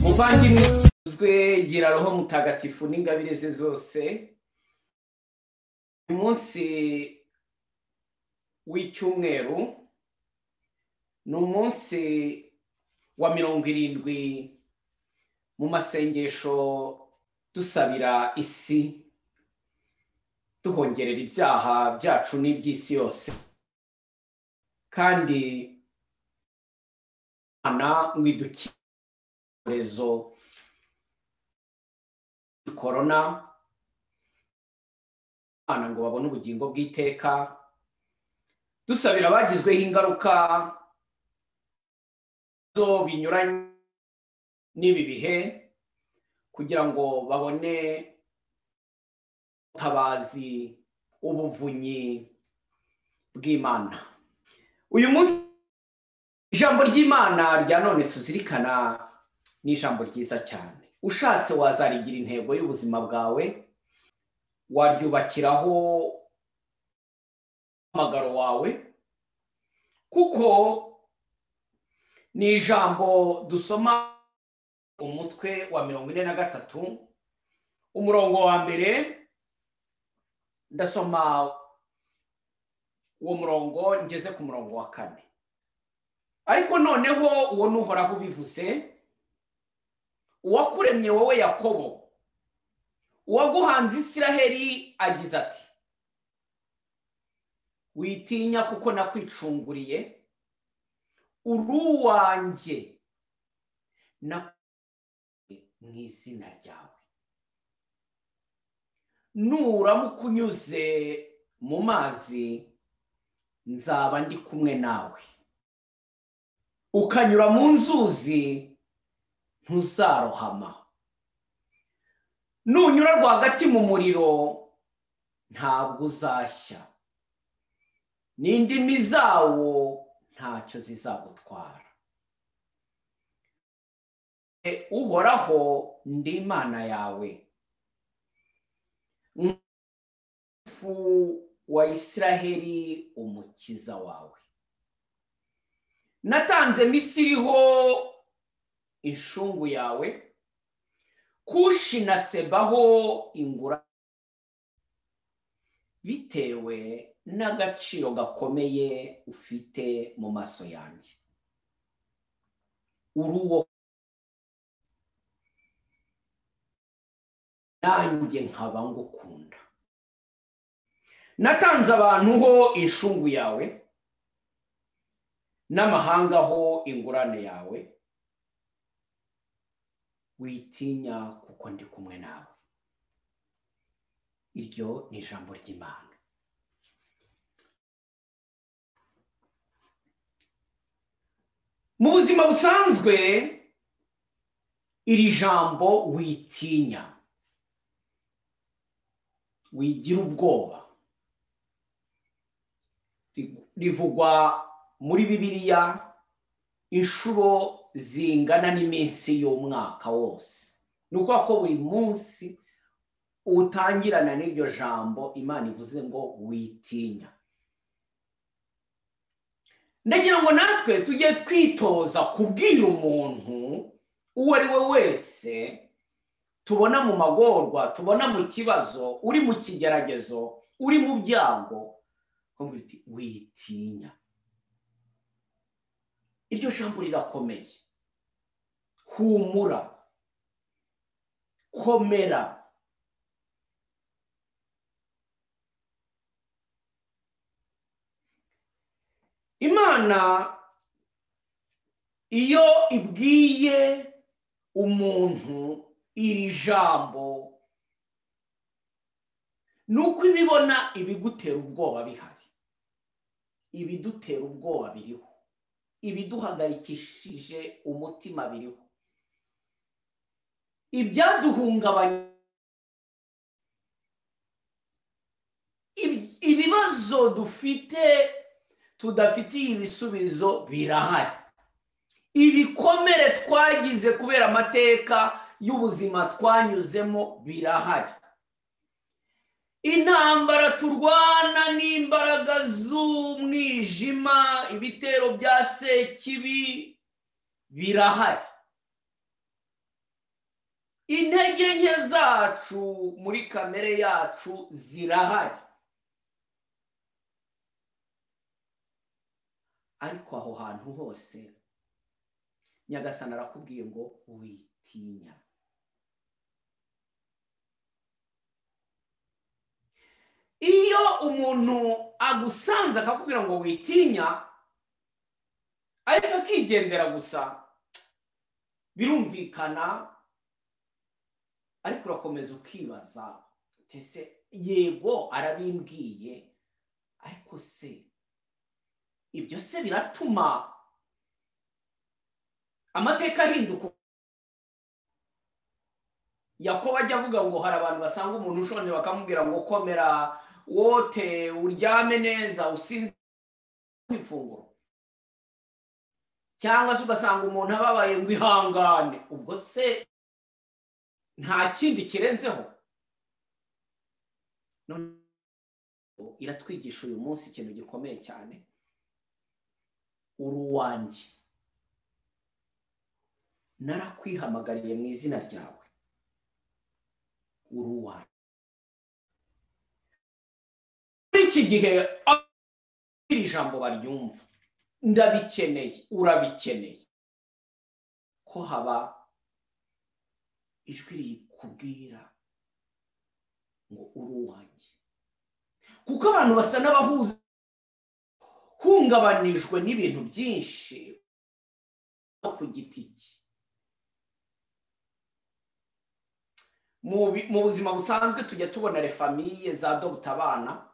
muvandimwe uzwe gira roho mutagatifu n'ingabire ze zose uyu munsi w'icyumweru ni umunsi wa mirongo irindwi mu masengesho dusabira isi duhongerera ibyaha byacu n'iby'isi yose kandi imana mwidukikorezo korona abana ngo babone ubugingo bw'iteka dusabira abagizweho ingaruka zo binyuranye n'ibi bihe kugira ngo babone ubutabazi ubuvunyi bw'imana uyu munsi ijambo ry'imana rya none tuzirikana ni ijambo ryiza cyane ushatse wazarigira intego y'ubuzima bwawe waryubakiraho umuhamagaro wawe kuko ni ijambo dusoma umutwe wa mirongo ine na gatatu umurongo wa mbere ndasoma uwo murongo ngeze ku murongo wa kane ariko noneho uwo n'uhoraho ubivuze uwakuremye wowe yakobo uwaguhanze isiraheli agize ati witinya kuko nakwicunguriye uruwanjye na mu izina ryawe nuramuka unyuze mu mazi nzaba ndi kumwe nawe ukanyura mu nzuzi ntuzarohama nunyura rwagati mu muriro ntabwo uzashya n'indimi zawo ntacyo zizagutwara uhoraho ndi imana yawe nk'ifu wa isiraheli umukiza wawe natanze misiriho inshungu yawe kushi na sebaho ingura bitewe n'agaciro gakomeye ufite mu maso yanjye uruwo nanjye nkaba ngukunda natanze abantu ho inshungu yawe n'amahanga ho ingurane yawe witinya kuko ndi kumwe nawe iryo ni ijambo ry'imana mu buzima busanzwe iri jambo witinya wigira ubwoba rivugwa muri bibiliya inshuro zingana n'iminsi y'umwaka wose ni ukuvuga ko buri munsi utangirana n'iryo jambo imana ivuze ngo witinya ndagira ngo natwe tujye twitoza kubwira umuntu uwo ari we wese tubona mu magorwa tubona mu kibazo uri mu kigeragezo uri mu byago witinya iryo jambo rirakomeye humura komera imana iyo ibwiye umuntu iri jambo ni uko ibibona ibigutera ubwoba bihari ibidutera ubwoba biriho ibiduhagarikishije umutima biriho ibyaduhungabanya ibibazo dufite tudafitiye ibisubizo birahari ibikomere twagize kubera amateka y'ubuzima twanyuzemo birahari intambara turwana n'imbaraga z'umwijima ibitero bya sekibi birahari intege nke zacu muri kamere yacu zirahari ariko aho hantu hose nyagasana arakubwiye ngo witinya iyo umuntu agusanze akakubwira ngo witinya ariko akigendera gusa birumvikana ariko urakomeza ukibaza ese yego arabimbwiye ariko se ibyo se biratuma amateka ahinduka yakobo ajya avuga ngo hari abantu basanga umuntu ushonje bakamubwira ngo komera wote uryame neza usinze ifunguro cyangwa se ugasanga umuntu ababaye ngo ihangane ubwo se nta kindi kirenzeho iratwigisha uyu munsi ikintu gikomeye cyane uruwanjye narakwihamagariye mu izina ryawe uruwanjye muri iki gihe iri jambo baryumva ndabikeneye urabikeneye ko haba ijwi rikubwira ngo uruwanjye kuko abantu basa n'abahuza hungabanijwe n'ibintu byinshi ku giti cye mu buzima busanzwe tujya tubona refamiye za abana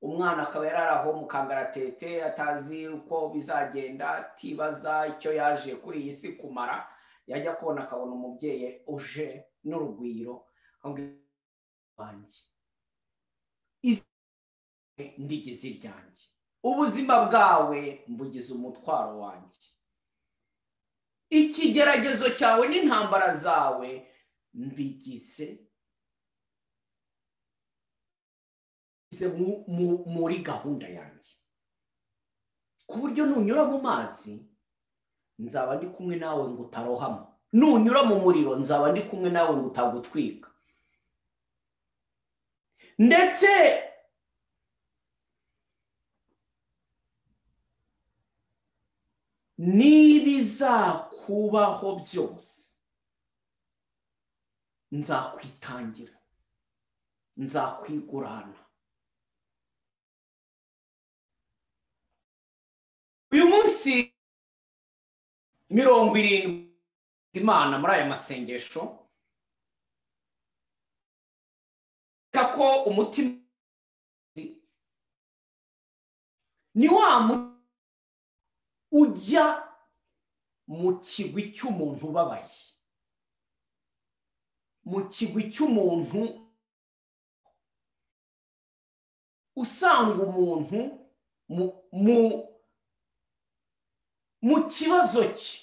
umwana akaba yari ari aho mu kangaratete atazi uko bizagenda atibaza icyo yaje kuri iyi si kumara yajya kubona akabona umubyeyi uje n'urugwiro wanjye ndigize iryanjye ubuzima bwawe mbugize umutwaro wanjye ikigeragezo cyawe n'intambara zawe mbigize muri gahunda yanjye ku buryo nunyura mu mazi nzaba ndi kumwe nawe ngo utarohamo nunyura mu muriro nzaba ndi kumwe nawe ngo utagutwika ndetse n'ibizakubaho byose nzakwitangira nzakwigurana uyu munsi mirongo irindwi imana muri aya masengesho ko umutima ni wa ujya mu kigwi cy'umuntu ubabaye mu kigwi cy'umuntu usanga umuntu mu mu kibazo cye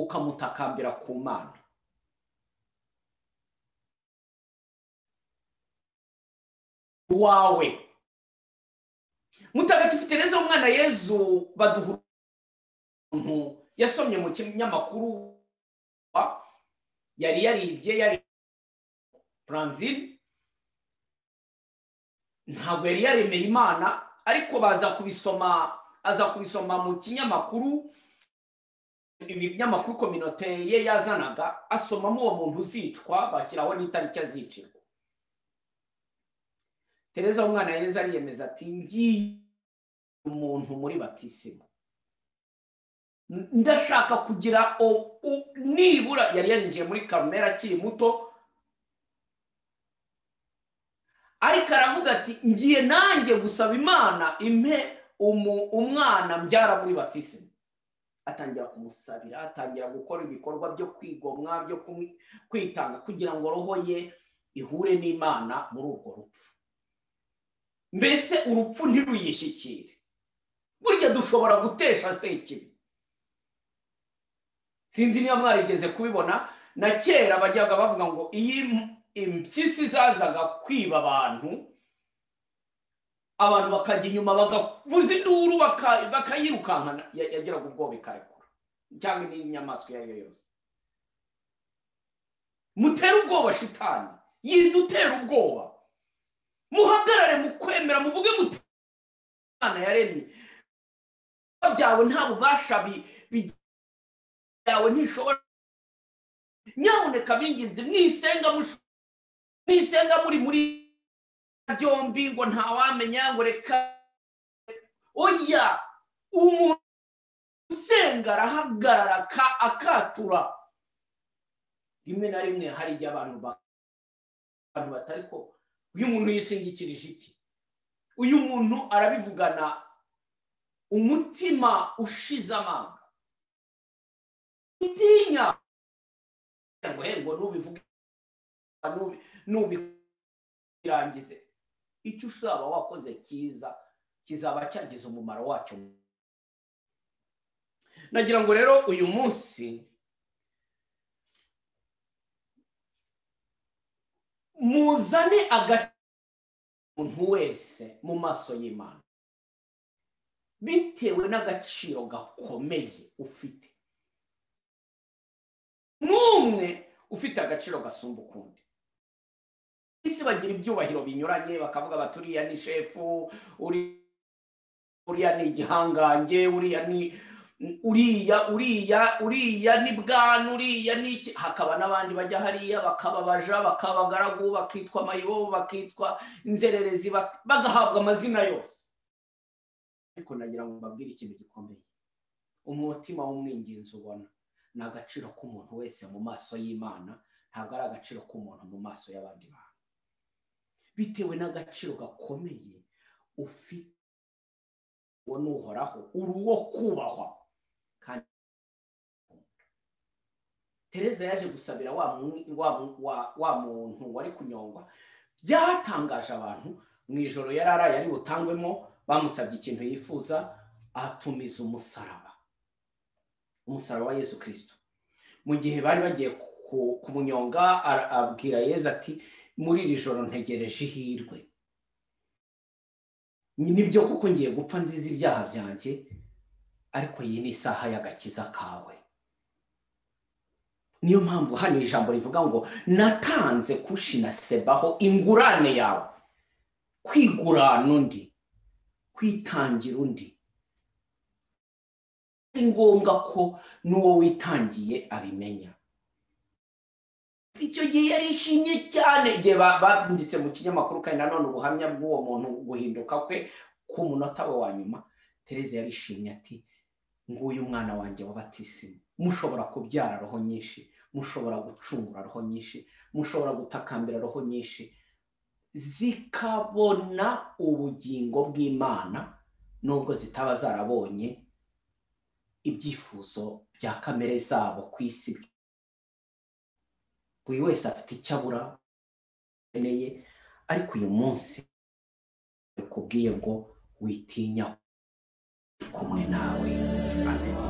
ukamutakambira ku mana wawe mutagatifu tereza umwana yezu baduha umuntu yasomye mu kinyamakuru yari yaribye yari buranzine ntabwo yari yaremeye imana ariko baza kubisoma aza kubisoma mu kinyamakuru ibinyamakuru kominote ye yazanaga asomamo uwo muntu uzicwa bashyiraho n'itariki azicirwa tereza umwana yeza ariyemeza ati ngiye umuntu muri batisima ndashaka kugira nibura yari yarinjiye muri kamera akiri muto ariko aravuga ati ngiye nanjye gusaba imana impe umwana mbyara muri batisima atangira kumusabira atangira gukora ibikorwa byo kwigomwa byo kwitanga kugira ngo roho ye ihure n'imana muri urwo rupfu mbese urupfu ntiruyishyikire burya dushobora gutesha se ikibi sinzi niba mwarigeze kubibona na kera bajyaga bavuga ngo iyo impyisi zazaga kwiba abantu abantu bakajya inyuma bagavuza induru bakayirukankana yagiraga ubwoba ikarekura cyangwa n'inyamaswa iyo ari yo yose mutere ubwoba shitani yida utera ubwoba muhagarare mu kwemera muvuge muti imana yaremye ibikorwa byawe nta bubasha byawe ntishobora nyaboneka b'ingenzi mwisenga mwisenga muri muri byombi ngo ntawamenya ngo reka oya umuntu usenga arahagarara akatura rimwe na rimwe hari igihe abantu batari ko uyu muntu yishingikirije iki uyu muntu arabivugana umutima ushize amanga utinya ngo ngo nubivuge nubirangize icyo uzaba wakoze cyiza kizaba cyagize umumaro wacyo nagira ngo rero uyu munsi muzane agaciro umuntu wese mu maso y'imana bitewe n'agaciro gakomeye ufite n'umwe ufite agaciro gasumba ukundi isi bagira ibyubahiro binyuranye bakavuga bati uriya ni shefu uriya ni igihangange uriya ni uriya uriya uriya ni bwana uriya ni iki hakaba n'abandi bajya hariya bakababaja bakabagaragu bakitwa mayibo bakitwa inzererezi bagahabwa amazina yose ariko nagira ngo mbabwire ikintu gikomeye umutima w'umwingenzi ubona ni agaciro k'umuntu wese mu maso y'imana ntabwo ari agaciro k'umuntu mu maso y'abandi bantu bitewe n'agaciro gakomeye ufite uwo ni uhoraho uri uwo kubahwa kandi tereza yaje gusabira wa muntu wari kunyongwa byatangaje abantu mu ijoro yari araye ari butangwemo bamusabye ikintu yifuza atumiza umusaraba umusaraba wa yesu kirisito mu gihe bari bagiye kumunyonga abwira yezu ati muri iri joro ntegereje ihirwe nibyo kuko ngiye gupfa nziza ibyaha byanjye ariko iyi ni isaha y'agakiza kawe niyo mpamvu hano ijambo rivuga ngo natanze kushinasebaho ingurane yawe kwigurana undi kwitangira undi ni ngombwa ko n'uwo witangiye abimenya icyo gihe yarishimye cyane igihe banditse mu kinyamakuru kandi nanone ubuhamya bw'uwo muntu guhinduka kwe ku munota we wa nyuma tereza yarishimye ati nguyu mwana wanjye wabatisima mushobora kubyara roho nyinshi mushobora gucungura roho nyinshi mushobora gutakambira roho nyinshi zikabona ubugingo bw'imana nubwo zitaba zarabonye ibyifuzo bya kamere zabo ku isi buri wese afite icyo abura akeneye ariko uyu munsi bakubwiye ngo witinya kumwe nawe amen